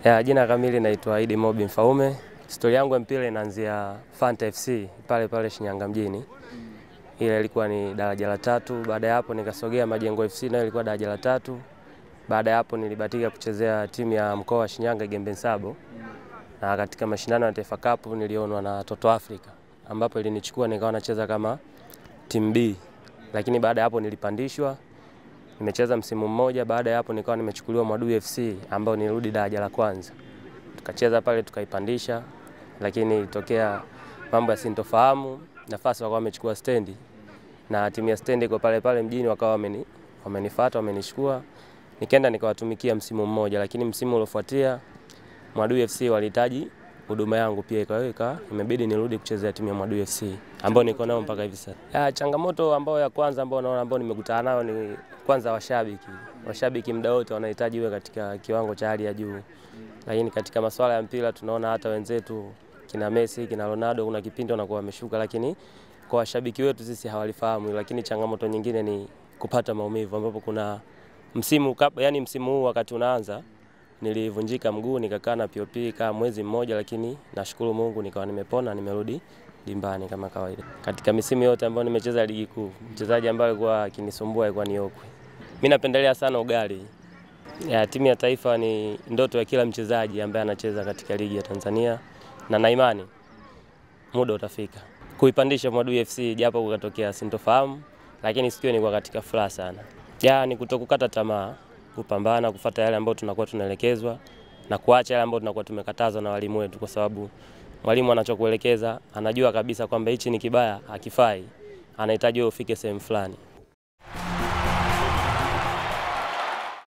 Ya, jina kamili naitwa Idi Mobi Mfaume. Historia yangu ya mpira inaanzia Fanta FC pale pale Shinyanga mjini. Ile ilikuwa ni daraja la tatu. Baada ya hapo nikasogea Majengo FC nayo ilikuwa daraja la tatu. Baada ya hapo nilibahatika kuchezea timu ya mkoa wa Shinyanga Gembe Nsabo. Na katika mashindano ya Taifa Cup nilionwa na Toto Africa ambapo ilinichukua nikawa nacheza kama timu B. Lakini baada ya hapo nilipandishwa nimecheza msimu mmoja. Baada ya hapo nikawa nimechukuliwa Mwadui FC ambao nilirudi daraja la kwanza, tukacheza pale tukaipandisha, lakini ilitokea mambo ya sintofahamu, nafasi wakawa wamechukua stendi na timu ya stendi iko pale pale mjini, wakawa wameni, wamenifuata wamenichukua, nikaenda nikawatumikia msimu mmoja, lakini msimu uliofuatia Mwadui FC walihitaji huduma yangu pia, ikaweka imebidi nirudi kuchezea timu ya Mwadui FC ambao niko nao mpaka hivi sasa. Ya, changamoto ambayo ya kwanza ambao naona ambao nimekutana nayo ni kwanza washabiki. Washabiki muda wote wanahitaji uwe katika kiwango cha hali ya juu, lakini katika masuala ya mpira tunaona hata wenzetu kina Messi kina Ronaldo kuna kipindi wanakuwa wameshuka, lakini kwa washabiki wetu sisi hawalifahamu. Lakini changamoto nyingine ni kupata maumivu, ambapo kuna msimu yani msimu huu wakati unaanza nilivunjika mguu nikakaa na POP kama mwezi mmoja, lakini nashukuru Mungu nikawa nimepona, nimerudi dimbani kama kawaida. Katika misimu yote ambayo nimecheza ligi kuu, mchezaji ambaye alikuwa akinisumbua alikuwa ni Okwi. Mimi napendelea sana ugali. Ya, timu ya taifa ni ndoto ya kila mchezaji ambaye anacheza katika ligi ya Tanzania na na imani muda utafika kuipandisha Mwadui FC, japo kukatokea sintofahamu, lakini sikio nilikuwa katika furaha sana. Ya, ni kutokukata tamaa, kupambana, kufuata yale ambayo tunakuwa tunaelekezwa na kuacha yale ambayo tunakuwa tumekatazwa na walimu wetu, kwa sababu mwalimu anachokuelekeza anajua kabisa kwamba hichi ni kibaya, hakifai, anahitaji wewe ufike sehemu fulani.